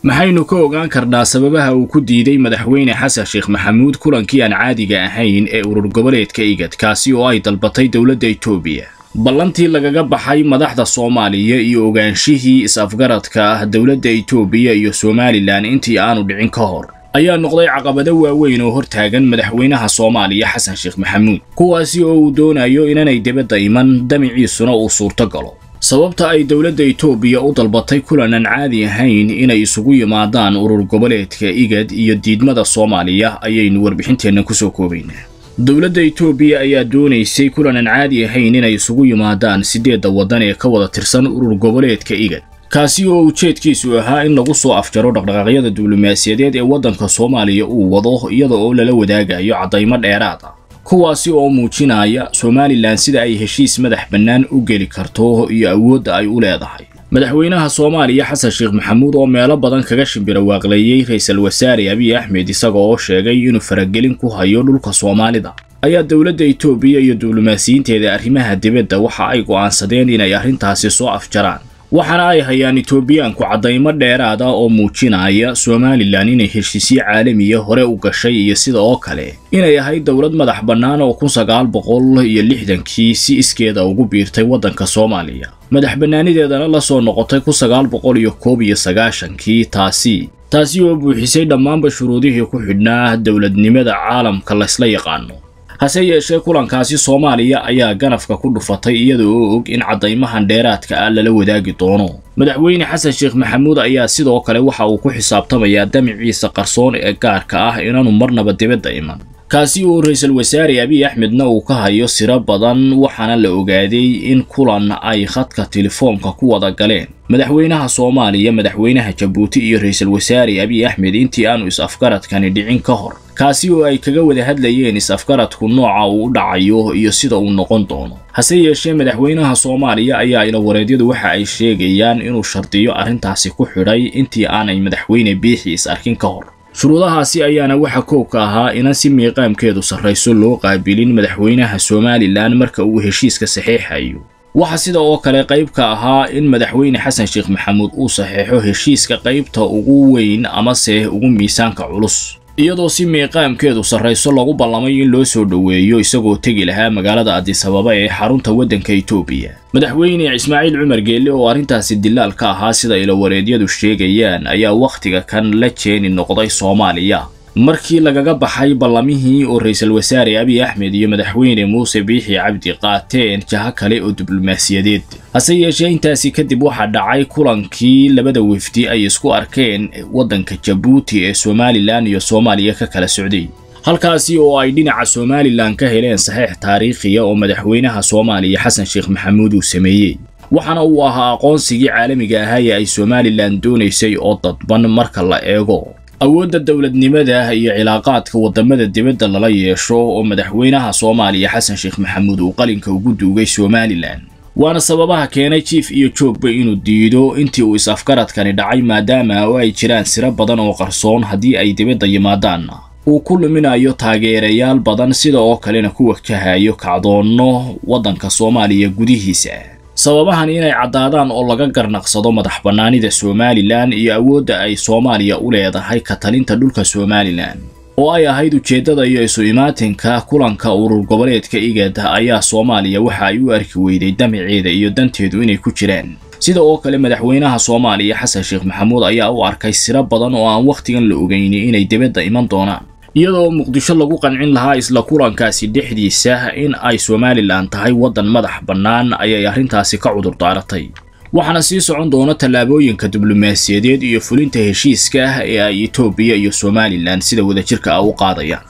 maxaynu ka ogaan karnaa sababaha uu ku diiday madaxweyne xasan sheekh maxamuud kulankii aan caadiga ahayn ee urur goboleedka igad kaasi oo ay dalbatay dowladda etoobiya ballantii lagaga baxay madaxda soomaaliya iyo ogaanshihii is-afgaradka ah dowladda etoobiya iyo somalilan intii aanu dhicin ka hor ayaa noqday caqabado waaweyn oo hortaagan madaxweynaha soomaaliya xasan sheekh maxamuud kuwaasi oo uu doonayo inanay dibadda iman damiciisuna uu suurto galo sababta ay dowladda etoobiya u dalbatay kulan aan caadi ahayn inay isugu yimaadaan urur goboleedka igad iyo diidmada soomaaliya ayaynu warbixinteenna kusoo koobaynaa dowladda etoobiya ayaa doonaysay kulan aan caadi ahayn inay isugu yimaadaan siddeedda waddan ee ka wada tirsan urur goboleedka igad kaasi oo ujeedkiisu ahaa in lagu soo afjaro dhaqdhaqaaqyada diblomaasiyadeed ee waddanka soomaaliya uu wado iyada oo lala wadaagayo caddaymo dheeraad ah kuwaasi oo muujinaya somalilan sida ay heshiis madax bannaan u geli karto iyo awoodda ay u leedahay madaxweynaha soomaaliya xasan sheekh maxamuud oo meelo badan kaga shimbira waaqleeyey ra-iisul wasaare abiy axmed isaga oo sheegay inuu faragelin ku hayo dhulka soomaalida ayaa dowladda etoobiya iyo diblomaasiyiinteeda arrimaha dibadda waxa ay go'aansadeen inay arrintaasi soo afjaraan waxaana ay hayaan etoobiyaanku caddaymo dheeraad ah oo muujinaya somalilan inay heshiisyo caalamiya hore u gashay iyo sida oo kale inay ahayd dowlad madax bannaan oo kun sagaal boqol iyo lixdankii si iskeeda ugu biirtay waddanka soomaaliya madax bannaanideedana la soo noqotay kun sagaal boqol iyo koob iyo sagaashankii taasi taasi oo buuxisay dhammaanba shuruudihii ku xidhnaa dowladnimada caalamka laysla yaqaano hase yeeshee kulankaasi soomaaliya ayaa ganafka ku dhufatay iyada oo og in caddaymahan dheeraadka ah lala wadaagi doono madaxweyne xasan sheekh maxamuud ayaa sidoo kale waxa uu ku xisaabtamayaa damiciisa qarsoon ee gaarka ah inaanu marnaba dibadda iman kaasi oo ra-iisul wasaare abiy axmedna uu ka hayo siro badan waxaana la ogaaday in kulan ay khadka telefoonka ku wada galeen madaxweynaha soomaaliya madaxweynaha jabuuti iyo ra-iisul wasaare abiy axmed intii aanu is-afgaradkani dhicin ka hor kaasi oo ay kaga wada hadlayeen is-afgaradku nooca uu u dhacayo iyo sida uu noqon doono hase yeeshee madaxweynaha soomaaliya ayaa ilawareedyadu waxa ay sheegayaan inuu shardiyo arrintaasi ku xidhay intii aanay madaxweyne biixi is-arkin ka hor shuruudahaasi ayaana waxa koobka ahaa inan si miiqaamkeedu sarrayso loo qaabilin madaxweynaha somalilan marka uu heshiiska saxeexayo waxaa sida oo kale qayb ka ahaa in madaxweyne xasan sheekh maxamuud uu saxeexo heshiiska qaybta ugu weyn amase ugu miisaanka culus iyadoo si miiqaamkeedu sarrayso lagu ballamay in loo soo dhoweeyo isagoo tegi lahaa magaalada adisababa ee xarunta waddanka etoobiya madaxweyne ismaaciil cumar geelle oo arrintaasi dilaal ka ahaa sida ilawareedyadu sheegayaan ayaa wakhtiga kan la jeeni noqday soomaaliya markii lagaga baxay ballamihii oo ra-iisul wasaare abiy axmed iyo madaxweyne muuse biixi cabdi qaateen jaho kale oo diblomaasiyadeed hase yeeshee intaasi kadib waxaa dhacay kulankii labada wefdi ay isku arkeen waddanka jabuuti ee somalilan iyo soomaaliya ka kala socday halkaasi oo ay dhinaca somalilan ka heleen saxeex taariikhiya oo madaxweynaha soomaaliya xasan sheekh maxamuud uu sameeyey waxaana uu ahaa aqoonsigii caalamiga ahaa ee ay somalilan doonaysay oo dadban marka la eego awoodda dowladnimada iyo cilaaqaadka waddamada dibadda lala yeesho oo madaxweynaha soomaaliya xasan sheekh maxamuud uu qalinka ugu duugay somalilan waana sababaha keenay jief iyo joogba inuu diido intii uu is-afgaradkani dhacay maadaama oo ay jiraan siro badan oo qarsoon haddii ay dibadda yimaadaanna uu ku luminayo taageerayaal badan sida oo kalena ku wajahayo kacdoonno waddanka soomaaliya gudihiisa sababahan inay caddaadaan oo laga garnaqsado madax bannaanida somalilan iyo awoodda ay soomaaliya u leedahay ka talinta dhulka somalilan oo ay ahayd ujeeddada iyo isu imaatinka kulanka urur goboleedka igad ayaa soomaaliya waxa ay u arki weyday damaceeda iyo danteedu inay ku jiraan sida oo kale madaxweynaha soomaaliya xasan sheekh maxamuud ayaa u arkay siro badan oo aan wakhtigan la ogeyni inay dibadda iman doonaan iyadoo muqdisho lagu qancin lahaa isla kulankaasi dhexdiisa in ay somalilan tahay waddan madax bannaan ayay arrintaasi ka cudur daaratay waxaana sii socon doona tallaabooyinka diblomaasiyadeed iyo fulinta heshiiska ah ee ay etoobiya iyo somalilan sida wadajirka ah u qaadayaan